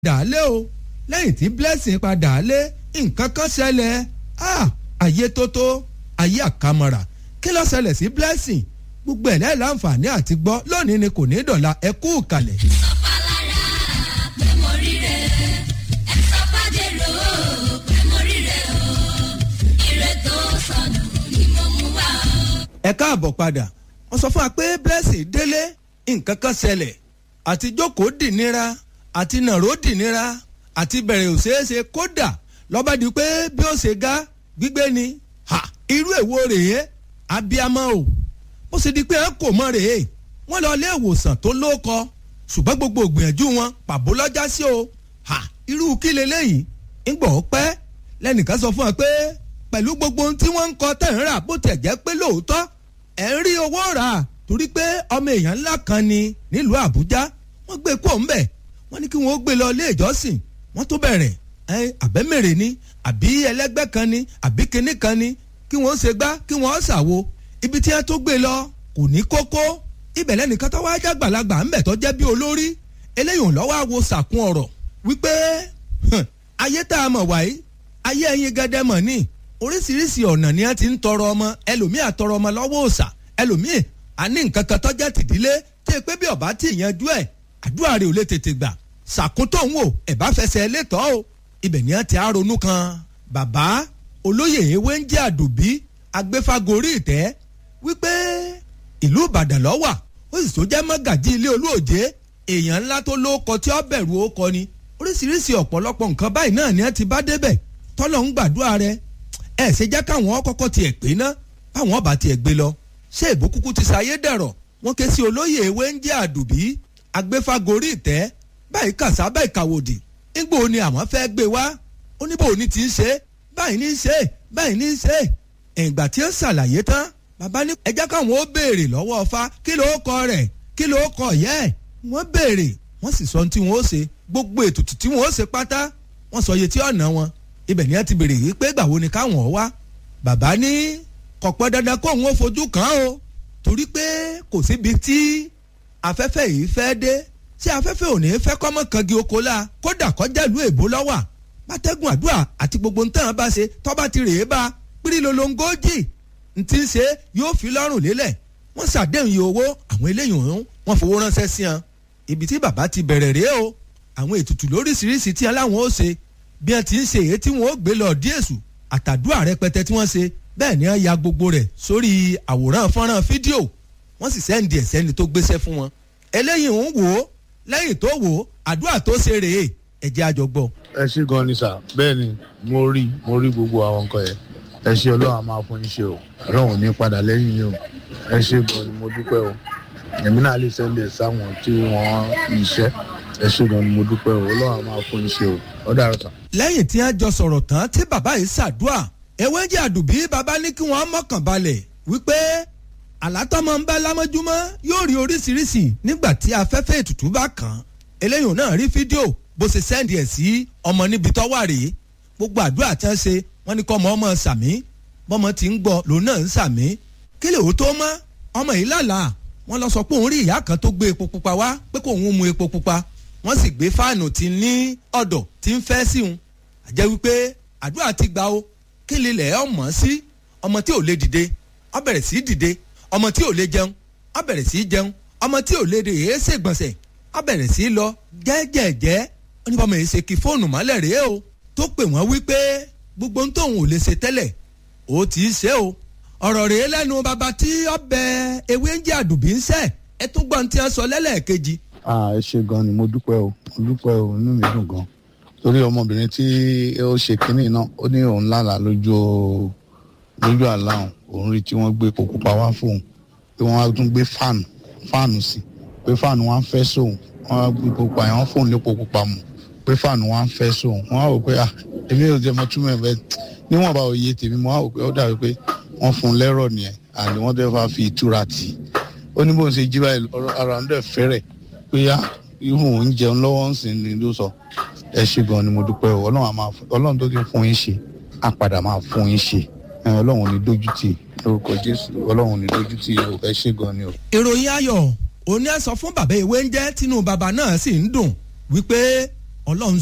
padà lé o lẹ́yìn tí blessing padà lé nǹkan kan ṣẹlẹ̀ ah ayé tó tó ayé àkàmọ̀rà kí ló ṣẹlẹ̀ sí blessing gbogbo ẹ̀ lẹ́yìn láǹfààní àti gbọ́ lónìí ni kò ní dọ̀la ẹ kú ìkàlẹ̀. sọpalára pé mo ríre ẹ sọpàdérò pé mo ríre o ire tó sọnù ni mo mú wá o. ẹ káàbọ̀ padà wọ́n sọ fún wa pé blessing délé nǹkan kan ṣẹlẹ̀ àti jókòó dìnira àti nàró dìnira àti bẹ̀rẹ̀ òṣèṣe kódà lọ́ba di pé bí ó ṣe ga gbígbé ni ha irú èwo rèé abiyamọ o ó sì di pé ẹ kò mọ rèé wọ́n lọ ilé ìwòsàn tó lóko ṣùgbọ́n gbogbo ìgbìyànjú wọn pàbó lọ́jà sí o ha irú kí leléyìí ń gbọ́ pẹ́ lẹ́nìkan sọ fún wa pé pẹ̀lú gbogbo ohun tí wọ́n ń kọ tẹ̀ ń rà bó tiẹ̀ jẹ́ pé lóòótọ́ ẹ̀ ń rí owó rà torí pé ọmọ èèyàn ńlá kan ni nílùú àbújá wọ́n gbé kó ń bẹ̀ wọ́n ní kí wọ́n gbé lọ ilé ìjọsìn wọ́n tó bẹ̀rẹ̀ ẹ àbẹ́mẹ̀rẹ̀ ni àbí ẹlẹ́gbẹ́ kan ni àbí kinní kan ni kí wọ́n ṣe gbá kí wọ́n ṣàwo ibi tí wọ́n tó gbé lọ kò ní kókó ibẹ̀ lẹ́nìkan tó wá jágbàlagbà ńbẹ̀ tó jẹ́ bí olórí eléyìí ò lọ́wọ́ àwo sàkún ọ̀rọ̀ wípé hàn, ayé tá a mọ̀ wáyé ayé ẹyin gẹ́dẹ́ mọ̀ ní oríṣiríṣi ọ̀nà ni wọ́n ti ń tọrọ ọmọ ẹlòmíì àtọrọ ọmọ lọ́wọ́ òòṣà ẹlòmíì àní nǹkan kan tọ́jà tìdílé tí pé bí ọba tí ìyanjú ẹ̀ àdúrà rẹ̀ ò lè tètè gbà ṣàkóńtò ń wò ẹ̀ bá fẹsẹ̀ létọ́ o ibẹ̀ ni wọ́n ti á ronú kan bàbá olóyè ewé ń jẹ́ àdùbí agbéfagórí ìtẹ́ wípé ìlú ìbàdàn lọ́wà ó sì tó jẹ́ mọ́gàjí ilé olóòjé èèyàn ńlá tó lóko tí ó bẹ̀rù ó kọ ni oríṣiríṣi ọ̀pọ̀lọpọ̀ nǹkan báyìí náà ni wọ́n ti bá débẹ̀ tọ́lọ̀ ń gbàdúrà rẹ̀ ẹ̀ ṣe jẹ́ káwọn kọ́kọ́ tiẹ̀ pé ná báwọn ọba tiẹ̀ gbé lọ ṣé ìbò kúkú ti ṣayé dẹ̀rọ̀ wọ́n ké sí olóyè ewé ń jẹ́ àdùbí agbéfagórí ìtẹ́ báyìí kàṣá báyìí kàwòdì nígbò ni àwọn fẹ́ gbé wá oníbò ní ti ń ṣe báyìí ní í ṣe báyìí ní í ṣe ìgbà tí ó ṣàlàyé tán bàbá ní ẹjẹ́ káwọn ó béèrè lọ́wọ́ ọfá kí ló kọ rẹ̀ kí ló kọ yẹ́ ẹ̀ wọ́n béèrè wọ́n sì sọ ohun tí wọ́n ó ṣe gbogbo ètùtù tí wọ́n ó ṣe pátá wọ́n sọ iye tí ọ̀nà wọn ibẹ̀ ni wọ́n ti béèrè yìí pé gbàwo ni káwọn ó wá bàbá ní kọ̀pọ̀ dandan kó òun ó fojú kàn án o torí pé kò síbi tí afẹ́fẹ́ yìí fẹ́ dé tí afẹ́fẹ́ ò ní fẹ́ kọ́mọ kangi oko la kódà kọjá ìlú èbó lọ́wà bátẹ́gùn àdúrà àti gbogbo ntàn bá ṣe tọ́ba ti rèé bá pírí lolongójì ntí ń ṣe yóò fi lọ́rùn lélẹ̀ wọ́n ṣàdéhùn iye owó àwọn eléyìí ọ̀hún wọ́n fowó ránṣẹ́ sí wọn ibi tí bàbá ti bẹ̀rẹ̀ rèé o àwọn ètùtù lóríṣiríṣi tí aláwọn ó ṣe bí wọ́n ti ń ṣe èyí tí wọ́n ó gbé lọ díèṣù àtàdúrà rẹpẹtẹ tí wọ́n ṣe bẹ́ẹ̀ ni wọ́n ya gbogbo rẹ̀ sórí àwòrán fọ́nrán fídíò wọ́n sì sẹ́ǹdì ẹ̀ sẹ́ni tó gbéṣẹ́ fún wọn eléyìí ń wò ó lẹ́yìn tó wò ó àdúrà tó ṣe rèé ẹ̀jẹ̀ àjọgbọ́. ẹ ṣe gan ni sà bẹ́ẹ̀ ni mo rí mo rí gbogbo àwọn nǹkan yẹn ẹ ṣe ọlọ́run a máa fún yín ṣe o ọlọ́run ò ní padà lẹ́yìn yín o ẹ ṣe gan ni mo dúpẹ́ o èmi náà lè sẹ́ndẹ̀ sáwọn tí wọ́n iṣẹ́ ẹ ṣe gan ni mo dúpẹ́ o ọlọ́run a máa fún yín ṣe o ó dàrú sà. lẹ́yìn tí wọ́n jọ sọ̀rọ̀ tán tí bàbá yìí ṣàdúà ewé jẹ́ àdùbí bàbá ní kí wọ́n mọ̀kàn balẹ̀ wípé àlátọ́mọ ń bá lámọ́júmọ́ yóò rí oríṣiríṣi nígbà tí afẹ́fẹ́ ètùtù bá kàn án eléyìí náà rí fídíò bó ṣe sẹ́ndì ẹ̀ sí ọmọ níbi tó wà rèé gbogbo àdúrà tí wọ́n ṣe wọ́n ní kọ́ ọmọ ọmọ sàmí bọ́mọ ti ń gbọ́ lòun náà ń sàmí kí lè ó tó mọ́ ọmọ yìí lálàá wọ́n lọ sọ pé òun rí ìyá kan tó gbé epo pupa wá pé kò ń mu epo pupa wọ́n sì gbé fáànù tí ní ọ̀dọ̀ tí ń fẹ́ sí òun àjẹ́ wípé àdúrà ti gbà ó kí lè lẹ̀ ọ́ mọ̀ sí ọmọ tí ò lè dìde ó bẹ̀rẹ̀ sí dìde ọmọ tí ò lè jẹun ó bẹ̀rẹ̀ sí jẹun ọmọ tí ò lè dè é ṣègbọ̀nsẹ̀ ó bẹ̀rẹ̀ sí lọ jẹ́jẹ̀jẹ́ ó ní bọ́mọ yìí ṣe kí fóònù mọ́lẹ̀ rèé o tó pè wọ́n wípé gbogbo ohun tóun ò lè ṣe tẹ́lẹ̀ ó ti ṣe o ọ̀rọ̀ rèé lẹ́nu bàbá tí ọbẹ̀ ewé ń jẹ́ àdùbí ń sẹ́ ẹ tún gbọ́n tí wọ́n sọ lẹ́lẹ́ẹ̀kejì. ẹ ṣe gan ni mo dúpẹ́ o mo dúpẹ́ o inú mi dùn gan torí ọmọbìnrin tí ó ṣe kínní náà ó ní òun lálàá lójú lójú àlá òun òun rí tí wọ́n gbé epo pupa wá fóun pé wọ́n á tún gbé fáànù fáànù sí pé fáànù wọn á fẹ́ sóun wọ́n á gbé epo pupa yẹn wọ́n fóun lépo pupa mu pé fáànù wọn á fẹ́ sóun wọ́n á wò pé ah èmi ò jẹ́ mọ túmọ̀ ẹ̀ bẹ́ẹ̀ níwọ̀n bá òye tèmi mo á wò pé ó dàbí pé wọ́n fún un lẹ́rọ̀ nìyẹn àní wọ́n dẹ́ fà fi ìtura tì í ó ní bó ń ṣe jí báyìí ọ̀rọ̀ ara ń dẹ̀ fẹ́rẹ̀ pé yá ihun òun jẹun lọ́wọ́ ń sìn ní ló sọ ẹ ṣe gan ni mo dúpẹ́ o ọlọ́run á máa fún ọlọ́run tó ti fún yín ṣe á padà máa fún yín ṣe ẹ ọlọ́run ò ní dójú tì í lórúkọ jésù ọlọ́run ò ní dójú tì í o ẹ ṣe gan ni o. ìròyìn ayọ̀ òní ẹ sọ fún bàbá ìwé ń jẹ́ tínú bàbá náà sì ń dùn wípé ọlọ́run